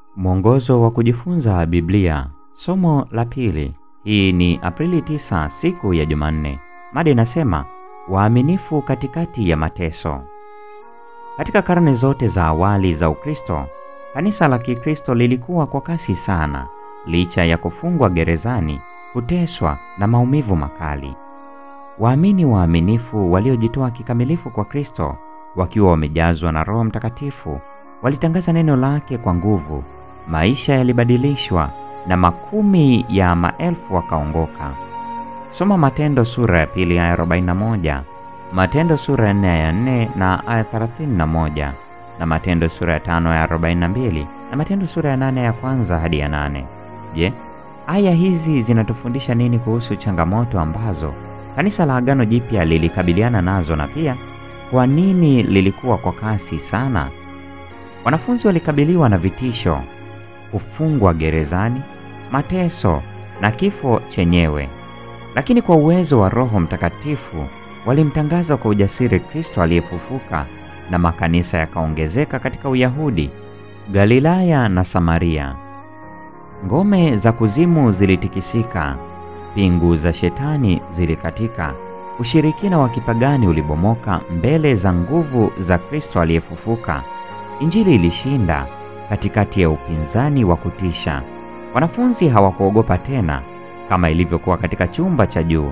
Mwongozo wa kujifunza Biblia, somo la pili. Hii ni Aprili 9, siku ya Jumanne. Mada inasema waaminifu katikati ya mateso. Katika karne zote za awali za Ukristo, kanisa la Kikristo lilikuwa kwa kasi sana, licha ya kufungwa gerezani, kuteswa na maumivu makali. Waamini waaminifu waliojitoa kikamilifu kwa Kristo, wakiwa wamejazwa na Roho Mtakatifu, walitangaza neno lake kwa nguvu. Maisha yalibadilishwa na makumi ya maelfu wakaongoka. Soma Matendo sura ya pili aya 41, Matendo sura ya 4 aya 4 na aya 31, na Matendo sura ya 5 aya 42, na Matendo sura ya 8 ya kwanza hadi ya 8. Je, aya hizi zinatufundisha nini kuhusu changamoto ambazo kanisa la Agano Jipya lilikabiliana nazo na pia kwa nini lilikuwa kwa kasi sana? Wanafunzi walikabiliwa na vitisho, kufungwa gerezani, mateso na kifo chenyewe, lakini kwa uwezo wa Roho Mtakatifu walimtangaza kwa ujasiri Kristo aliyefufuka, na makanisa yakaongezeka katika Uyahudi, Galilaya na Samaria. Ngome za kuzimu zilitikisika, pingu za shetani zilikatika, ushirikina wa kipagani ulibomoka mbele za nguvu za Kristo aliyefufuka. Injili ilishinda katikati ya upinzani wa kutisha. Wanafunzi hawakuogopa tena kama ilivyokuwa katika chumba cha juu.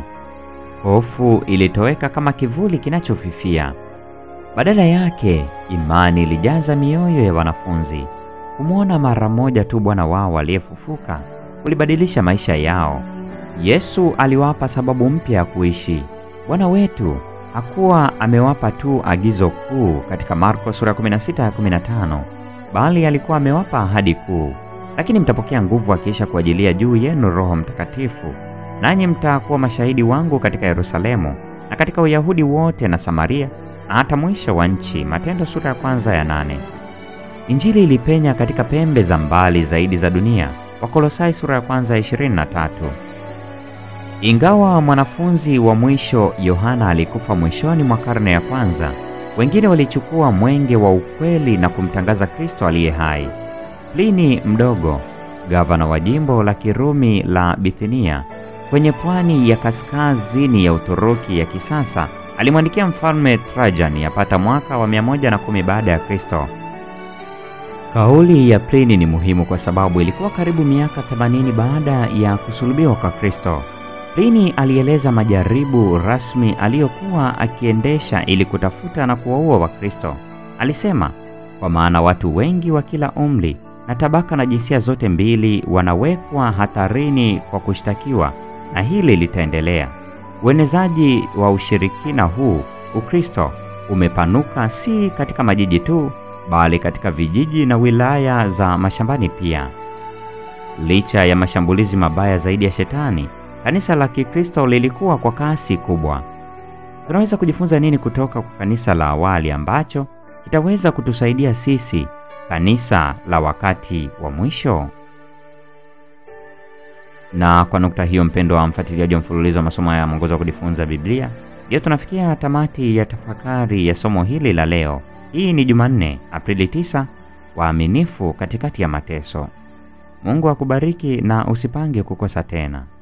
Hofu ilitoweka kama kivuli kinachofifia. Badala yake, imani ilijaza mioyo ya wanafunzi. Kumwona mara moja tu Bwana wao aliyefufuka kulibadilisha maisha yao. Yesu aliwapa sababu mpya ya kuishi. Bwana wetu hakuwa amewapa tu agizo kuu katika Marko sura ya 16 ya 15, bali alikuwa amewapa ahadi kuu: lakini mtapokea nguvu akiisha kuajilia juu yenu Roho Mtakatifu, nanyi mtakuwa mashahidi wangu katika Yerusalemu na katika Uyahudi wote na Samaria na hata mwisho wa nchi. Matendo sura ya kwanza ya nane. Injili ilipenya katika pembe za mbali zaidi za dunia. Wakolosai sura ya kwanza ya 23. Ingawa mwanafunzi wa mwisho Yohana alikufa mwishoni mwa karne ya kwanza, wengine walichukua mwenge wa ukweli na kumtangaza Kristo aliye hai. Plini Mdogo, gavana wa jimbo la Kirumi la Bithinia kwenye pwani ya kaskazini ya Uturuki ya kisasa, alimwandikia mfalme Trajan yapata mwaka wa 110 baada ya Kristo. Kauli ya Plini ni muhimu kwa sababu ilikuwa karibu miaka 80 baada ya kusulubiwa kwa Kristo. Plini alieleza majaribu rasmi aliyokuwa akiendesha ili kutafuta na kuwaua Wakristo. Alisema, kwa maana watu wengi wa kila umri na tabaka na jinsia zote mbili wanawekwa hatarini kwa kushtakiwa, na hili litaendelea. Uenezaji wa ushirikina huu, Ukristo, umepanuka si katika majiji tu, bali katika vijiji na wilaya za mashambani pia. Licha ya mashambulizi mabaya zaidi ya Shetani, kanisa la Kikristo lilikuwa kwa kasi kubwa. Tunaweza kujifunza nini kutoka kwa kanisa la awali ambacho kitaweza kutusaidia sisi, kanisa la wakati wa mwisho? Na kwa nukta hiyo, mpendo wa mfuatiliaji wa mfululizo wa masomo ya mwongozo wa kujifunza Biblia, ndio tunafikia tamati ya tafakari ya somo hili la leo. Hii ni Jumanne, Aprili 9, waaminifu katikati ya mateso. Mungu akubariki na usipange kukosa tena.